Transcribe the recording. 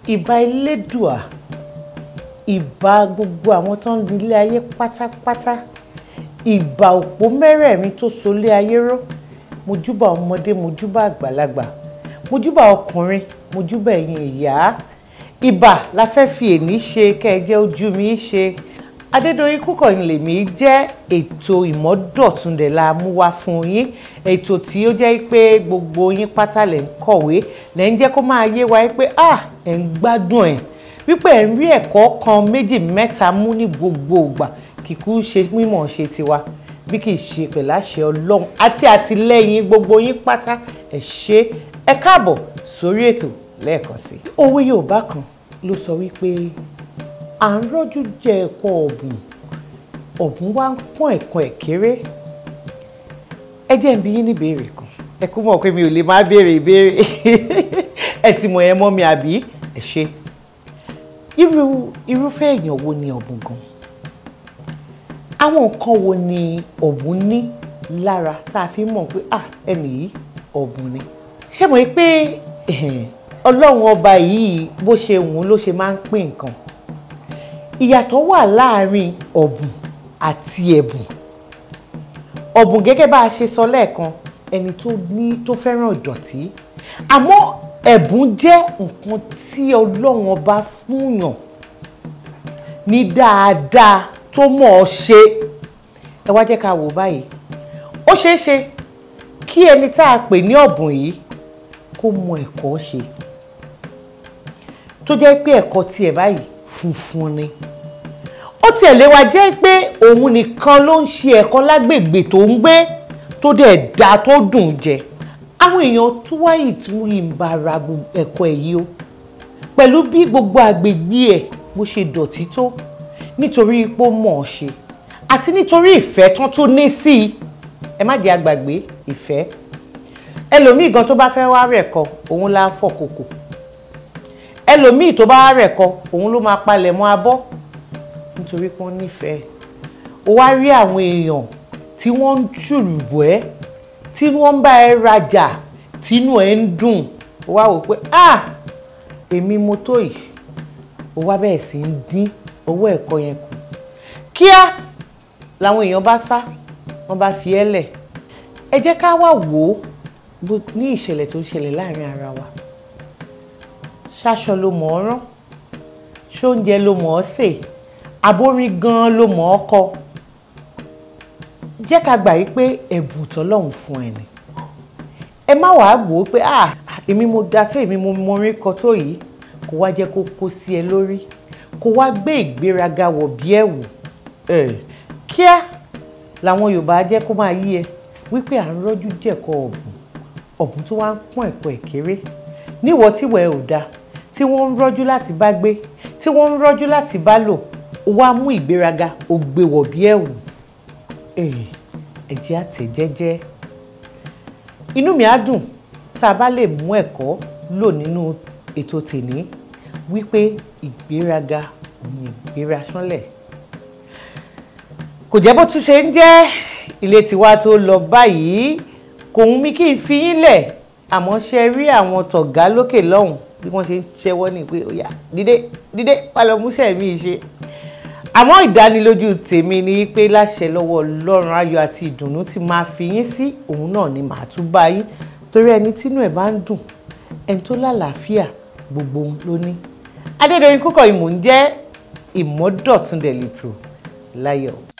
ìbà elédùà ìbà gbogbo àwọn tó ń ilé ayé pátápátá ìbà òpó mẹ́rẹ̀ẹ̀rin tó so lé ayé ró mojúbà ọmọdé mojúbà àgbàlagbà mojúbà ọkùnrin mojúbà ẹ̀yin ìyá ìbà la fẹ́ fi èní ṣe kẹ́ẹ̀jẹ́ ojú mi ṣe Adédoyin Kúkọ̀yìn lèmi jẹ́ ètò ìmọ́dọ̀túndẹ̀ la mú wá fún yín ètò tí ó jẹ́ pé gbogbo yín pátá lẹ̀ ń kọ̀wé lẹ̀ ń jẹ́ kó máa yé wa pé ah ẹ̀ ń gbádùn ẹ̀ wípé ẹ̀ ń rí ẹ̀kọ́ kan méjì mẹ́ta mú ní gbogbo ìgbà kìkú ṣe mímọ̀ ṣe tiwa bí kì í ṣe pẹ̀lú àṣẹ Ọlọ́run àti àtìlẹ́yìn gbogbo yín pátá ẹ̀ ṣe ẹ káàbọ̀ sórí ètò lẹ́ẹ̀kan sí i. òwe Yorùbá kan ló sọ wípé à ń rọ́jú jẹ ẹ̀kọ́ ọ̀bùn ọ̀bùn wá ń pọ́n ẹ̀kan ẹ̀ kéré ẹ jẹ́ ń bi yín ní ìbéèrè kan ẹ kú mọ̀ pé mi ò lè má béèrè ìbéèrè ẹ ti mọ̀ ẹ mọ́ mi àbí ẹ ṣe irú irúfẹ́ èèyàn wo ni ọ̀bùn gan àwọn nǹkan wo ni ọ̀bùn ní lára tá a fi mọ̀ pé ah ẹnì yìí ọ̀bùn ni ṣé mọ̀ pé ọlọ́run ọba yìí bó ṣe wù ú ló ṣe máa ń pín nǹkan ìyàtọ̀ wà láàárín ọ̀bùn àti ẹ̀bùn ọ̀bùn gẹ́gẹ́ bá a ṣe sọ lẹ́ẹ̀kan ẹni tó ní tó fẹ́ràn ìdọ̀tí àmọ́ ẹ̀bùn jẹ́ nǹkan tí ọlọ́run ọba fúnyàn ní dáadáa tó mọ̀ ọ́ ṣe ẹ wá jẹ́ ká wò báyìí ó ṣeé ṣe kí ẹni tá a pè ní ọ̀bùn yìí kó mọ ẹ̀kọ́ ṣe tó jẹ́ pé ẹ̀kọ́ tiẹ̀ báyìí funfun ni ó tiẹ̀ lè wá jẹ́ pé òun nìkan ló ń ṣe ẹ̀kọ́ lágbègbè tó ń gbé tó dẹ̀ da tó dùn jẹ àwọn èèyàn tó wáyé tí wọ́n yìí ń bá ara ẹ̀kọ́ ẹ̀ yìí o pẹ̀lú bí gbogbo àgbègbè ẹ̀ bó ṣe dọ̀tí tó nítorí pé ó mọ̀ ọ́ ṣe àti nítorí ìfẹ́ tán tó ní sí i ẹ má jẹ́ àgbàgbé ìfẹ́ ẹlòmíì gan tó bá fẹ́ wá rẹ̀ kọ òun la fọ̀ kòkò ẹlòmíì tó bá wá rẹ̀ kọ òun ló máa palẹ̀ mọ́ abọ́ nítorí pé wọ́n nífẹ̀ẹ́ ó wá rí àwọn èèyàn tí wọ́n ń ṣùrùbọ̀ ẹ́ tí wọ́n ń bá ẹ rajà tínú ẹ ń dùn ó wá wò pé ah èmi mo tó yìí ó wá bẹ̀rẹ̀ sí ń dín owó ẹ̀kọ́ yẹn kù kíá làwọn èèyàn bá sá wọ́n bá fi ẹ́ lẹ̀ ẹ jẹ́ ká wá wò ó ní ìṣẹ̀lẹ̀ tó ń ṣẹlẹ̀ láàrin ara wa ṣaṣọ ló mọ̀ ọ́ rán ṣóúnjẹ ló mọ̀ ọ́ sè aborin gan-an ló mọ̀ ọ́ kọ jẹ́ ká gbà yí pé ẹ̀bùn tọ́lọ́hún fún ẹ ni ẹ má wàá wò ó pé ah èmi mo da tó èmi mo mọrin kọ tó yìí kó wá jẹ́ kó kó sí ẹ lórí kó wá gbé ìgbéraga wọ̀ bí ẹ̀wù kíá làwọn Yorùbá jẹ́ kó máa yí ẹ wípé à ń rọ́jú jẹ̀kọ ọ̀bùn ọ̀bùn tó wá ń pọ́n ẹ̀kọ́ ẹ̀ kéré níwọ̀ tíwọ̀ ẹ ò dáa tí wọ́n ń rọ́jú láti bá gbé tí wọ́n ń rọ́jú láti bá lò ó wá mú ìgbéraga ó gbé wọ̀ bí ẹ̀wù ẹ̀jẹ̀ àtẹ̀ jẹ́jẹ́ inú mi á dùn tá a bá lè mú ẹ̀kọ́ lò nínú ètò tèmi wípé ìgbéraga òun ìgbéra sánlẹ̀ kò jẹ́ bó tún ṣe ń jẹ́ ilé tiwa tó lọ báyìí kò ń mí kí n fi yín lẹ̀ àmọ́ ṣe rí àwọn tọ̀gá lókè lọ́hùn bí wọ́n ṣe ń ṣẹ́wọ́ ní pé ó yá dídé dídé wà lọ múṣẹ́ mi ṣe àmọ́ ìdánilójú tèmi ni pé láṣẹ lọ́wọ́ ọlọ́run ayọ̀ àti ìdùnnú tí máa fi yín sí òun náà ni màá tún bá yín torí ẹni tínú ẹ̀ bá ń dùn ẹni tó lálàáfíà gbogbo ló ní Adédoyin Kúkọ̀yìn mò ń jẹ́ ìmọ́dọ̀túndẹ̀ lẹ́tọ̀ láyọ̀.